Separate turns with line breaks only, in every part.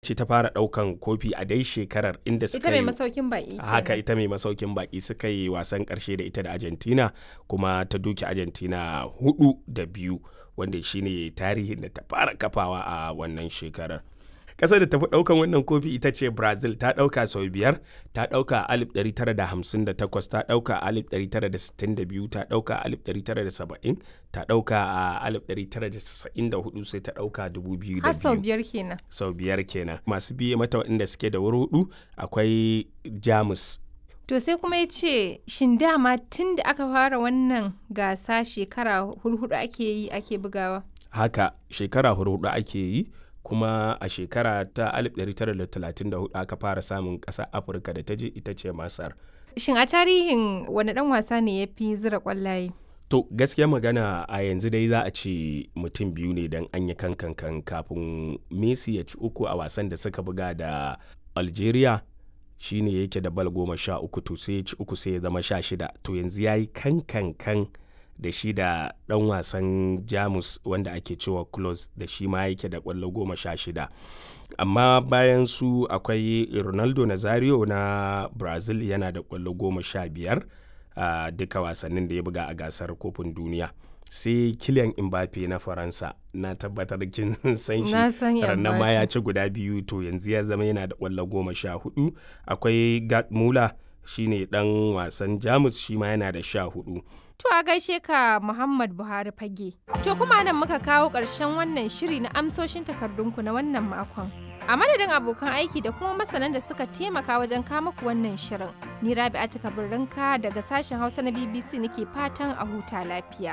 ce ta fara ɗaukan kofi a dai shekarar inda suka
ita mai
yi
masaukin baki
haka
kenan.
ita mai masaukin baki suka yi wasan karshe da ita da argentina kuma ta duki argentina hudu da biyu wanda shine tarihin da ta fara kafawa a wannan shekarar ƙasar da tafi ɗaukan wannan kofi ita ce brazil ta ɗauka sau biyar ta ɗauka a 1958 ta ɗauka a 1962 ta ɗauka a 1970 ta ɗauka a 1994 sai ta ɗauka 2002
har sau biyar kenan
sau biyar kenan masu biye mata waɗanda suke da wuri hudu akwai jamus
to sai kuma ya ce shin dama tun da aka fara wannan gasa shekara hurhudu ake yi ake bugawa
haka shekara hudu ake yi kuma a shekara ta 1934 aka fara samun ƙasar afirka da ta je ita ce masar
shin a tarihin wani dan wasa ne ya fi zira kwallaye
to gaskiya magana a yanzu dai za a ce mutum biyu ne don an yi kankan kafin messi ya ci uku a wasan da suka buga da algeria shine yake da bal goma sha uku to sai ya ci uku sai ya zama sha shida to yanzu ya yi kankan da shi da ɗan wasan jamus wanda ake cewa close da shi ma yake da ƙwallo goma sha shida amma bayan su akwai ronaldo nazario na brazil yana da ƙwallo goma sha biyar a duka wasannin da ya buga a gasar kofin duniya sai kilian mbappe na faransa na tabbatar kin san shi
Na san
rannan ma
Mbappe.
ya ci guda biyu to yanzu ya zama yana da ƙwallo goma sha hudu akwai gerd muller shine dan wasan jamus shi ma yana da sha hudu
To a gaishe ka Muhammad Buhari fage. To kuma nan muka kawo ƙarshen wannan shiri na amsoshin takardunku na wannan makon. A madadin abokan aiki da kuma masanan da suka taimaka wajen kama ku wannan shirin. Ni Rabi'a Birrinka daga sashen Hausa na BBC nake fatan a huta lafiya.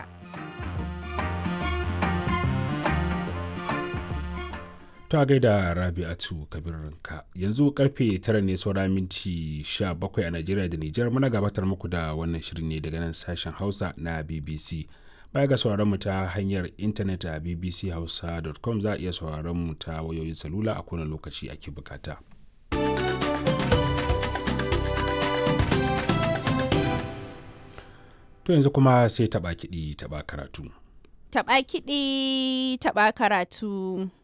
ta gaida rabi'atu kabirinka yanzu karfe tara ne saura minti 17 a najeriya da nijar muna gabatar muku da wannan shirin ne daga nan sashen hausa na bbc baya ga sauraron mu ta hanyar intanet a bbchausa.com za a iya sauraron mu ta wayoyin salula a kowane lokaci ake bukata to yanzu kuma sai taba kiɗi taba karatu
Taɓa kiɗi, taɓa karatu.